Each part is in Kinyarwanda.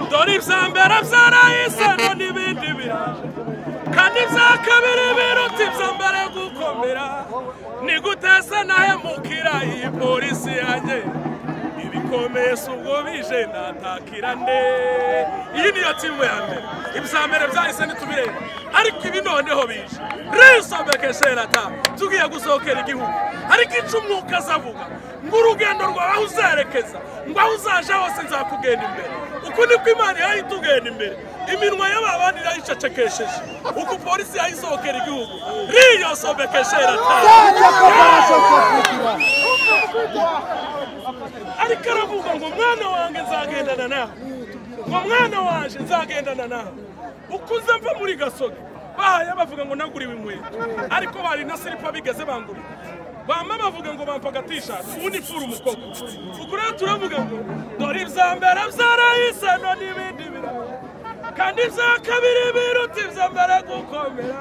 ibyambere byarayisano n'ibindi biraje kandi ibya kabiri biruta ibyambere gukomera ni guteza nahemukira iyi polisi yanjye ibikomesha ubwo bije natakira nde iyi niyo timu ya mbere ibyambere byahise ntitubireba ariko ibi noneho bije risobekesherata tugiye gusohokera igihugu ariko ica umwuka azavuga ngo urugendo rwawe aho uzerekeza ngo aho uzaje hose nzakugenda imbere uku niko imana yayitugenda imbere iminwa y'ababandi irayicecekesheje uko polisi yayisohokera igihugu riyosobekesherata ariko aravuga ngo mwana wanjye nzagendana nawe ngo mwana wanjye nzagendana nawe uko uza mva muri gasogi bahaye bavuga ngo nagura ibinkweto ariko bari na silipa bigeze bangurira bamwe bavuga ngo bampa agatishati ubundi ipfura umukobwa ubwo rero turavuga ngo dore ibya mbere byarahisano n'ibindi biraro kandi ibya kabiri biruta ibya mbere gukomera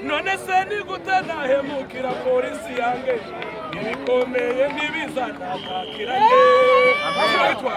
none se nigute nahemukira polisi yange ibikomeye ntibizanatakira neza